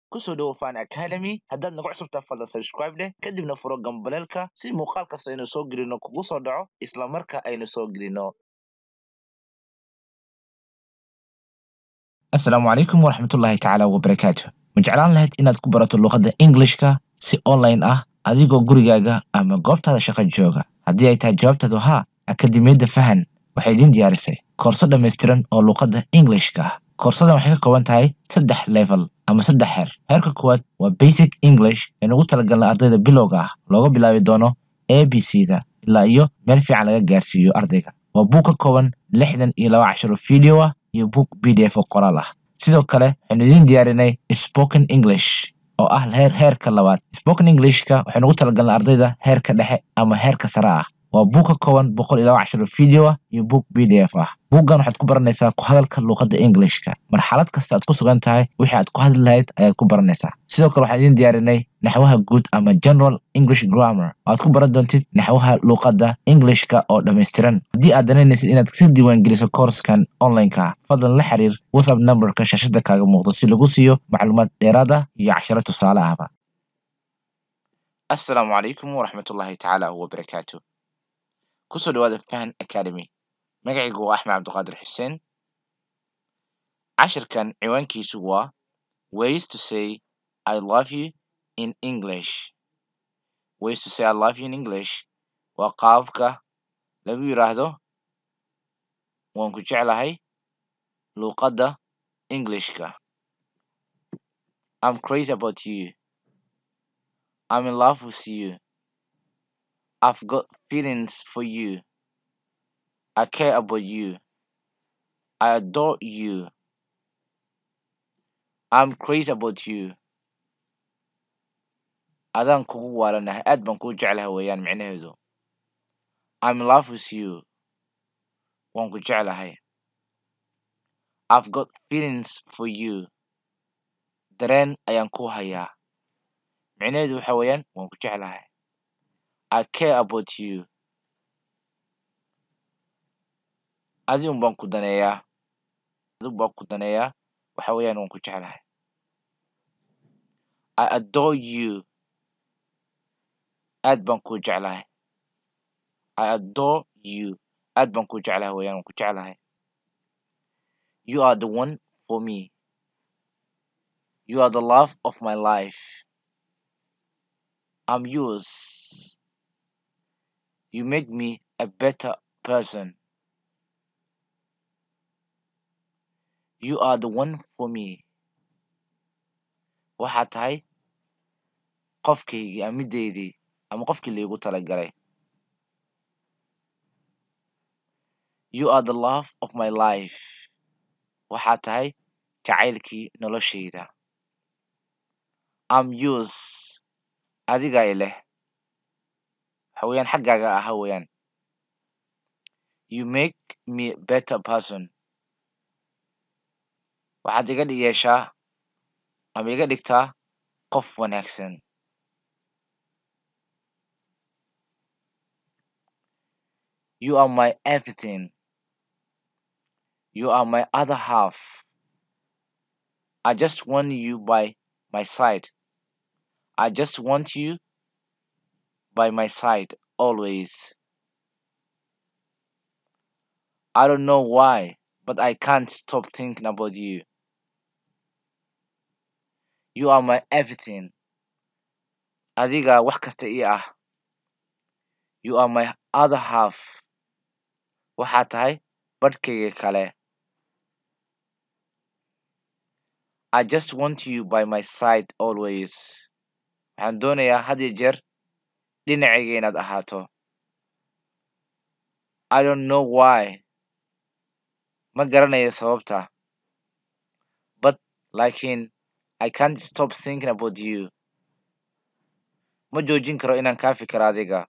kusoo dhowo fan academy haddaad nagu cusubtaa fadlan subscribe leh kadibna furo gambaleelka si muuqaal kasta aynu soo gelino kugu soo dhaco isla marka aynu soo gelino asalaamu calaykum waraxmatullaahi tacaala wabarakaatu ma jeclaan lahayd inaad ku barato luqadda englishka si online ah adigoo gurigaaga ama goobtaada shaqo jooga haddii ay tahay jawaabtaadu haa akademiyadda fahan waxay idiin diyaarisay koorso dhammaystiran oo luqadda englishka ah koorsadan waxay ka kooban tahay saddex level ama saddex heer heerka koowaad waa basic english ee nugu talagalna ardayda bilowga ah looga bilaabi doono a b c da ilaa iyo meel fiican laga gaarsiiyo ardayga waa buug ka kooban lixdan iyo laba casharo video ah iyo buug b d f oo qoraal ah sidoo kale waxaynu idiin diyaarinay spoken english oo ah heer heerka labaad spoken englishka waxay nugu talagalna ardayda heerka dhexe ama heerka sare ah waa buug ka kooban boqol iyo laba casharo video ah iyo buug b d f ah buuggan waxaad ku baranaysaa ku hadalka luuqadda englishka marxalad kasta aad ku sugan tahay wixii aad ku hadli lahayd ayaad ku baranaysaa sidoo kale waxaan idiin diyaarinay naxwaha guud ama general english grammar oo aad ku baran doontid naxwaha luuqadda englishka oo dhammaystiran haddii aad danaynaysid inaad ka diiwaangeliso koorskan online-ka fadlan la xiriir whatsapp numberka shaashada kaaga muuqdo si lagu siiyo macluumaad dheeraad ah iyo casharo tusaale ahba asalaamu calaykum waraxmatullaahi tacaala wabarakaatu kusoo dhawaada fahan academy magacaygu waa axmed cabdiqaadir xuseen cashirkan ciwaankiisu waa ways to say i love you in english ways to say i love you in english waa qaababka lagu yidhaahdo waan ku jeclahay luuqadda englishka i'm crazy about you i'm in love with you i've got feelings for you i care about you i adore you i'm crazy about you adaan kugu waalanahay aad baan kuu jeclahay weeyaan micnaheedu i'm in love with you waan ku jeclahay i've got feelings for you dareen ayaan ku hayaa micnaheedu waxa weeyaan waan ku jeclahay i care about you adi un baan ku daneeyaa adigu baan ku daneeyaa waxa weeyaan waan ku jeclahay i adore you aad baan kuu jeclahay i adore you aad baan kuu jeclahay weeyaan waan ku jeclahay you are the one for me you are the love of my life i'm yours you make me a better person you are the one for me waxaad tahay qofkaygii ama middaydii ama qofkii laygu talagalay you are the love of my life waxaad tahay jacaylkii noloshayda i'm yours adigaa i leh waxa weeyaan xaggaaga aha weeyaan you make me a better person waxaad iga yeeshaa ama iga dhigtaa qof wanaagsan you are my everything you are my other half i just want you by my side i just want you by my side always i don't know why but i can't stop thinking about you you are my everything adiga wax kasta ii ah you are my other half waxaad tahay badhkayga kale i just want you by my side always waxaan doonayaa had iyo jeer dhinacayga inaad ahaato i don't know why ma garanayo sababta but laakiin i can't stop thinking about you ma joojin karo inaan kaa fikiro adiga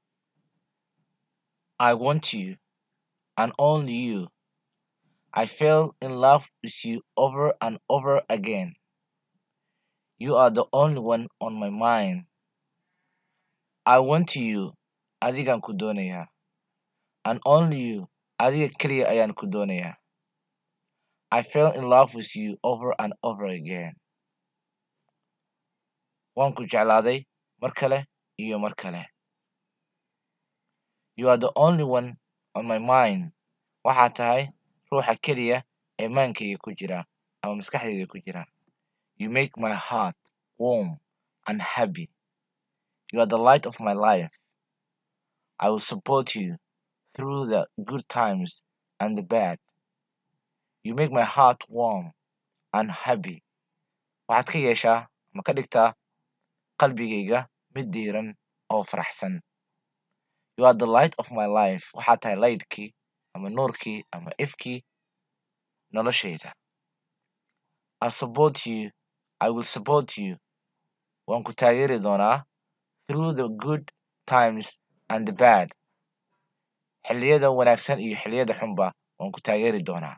i want you and only you i fell in love with you over and over again you are the only one on my mind i want you adigaan ku doonayaa and only you adiga keliya ayaan ku doonayaa I fell in love with you over and over again. waan ku jeclaaday mar kale iyo mar kale you are the only one on my mind waxaa tahay ruuxa keliya ee maankayga ku jira ama maskaxdayda ku jira you make my heart warm and happy you are the light of my life I will support you through the good times and the bad you make my heart warm and happy waxaad ka yeeshaa ama ka dhigtaa qalbigayga mid diiran oo faraxsan you are the light of my life waxaa tahay laydhkii ama nuurkii ama ifkii noloshayda I support you I will support you waan ku taageeri doonaa through the good times and the bad xilliyada wanaagsan iyo xilliyada xunba waan ku taageeri doonaa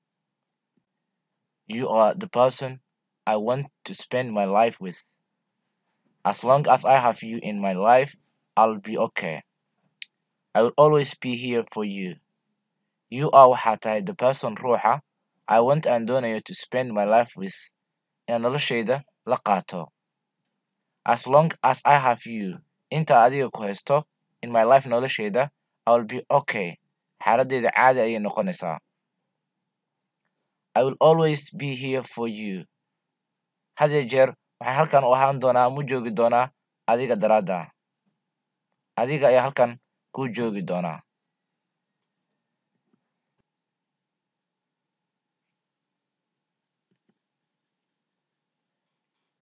you are the person I want to spend my life with as long as I have you in my life I'll be okay I will always be here for you you are waxaa tahay the person ruuxa I want aan doonayo to spend my life with inaan noloshayda la qaato as long as I have you inta adiga ku haysto in my life noloshayda I will be okay xaaladeyda caadi ayay noqonaysaa I will always be here for you had iyo jeer waxaan halkan u ahaan doonaa ama u joogi doonaa adiga daraadda adiga ayaa halkan kuu joogi doonaa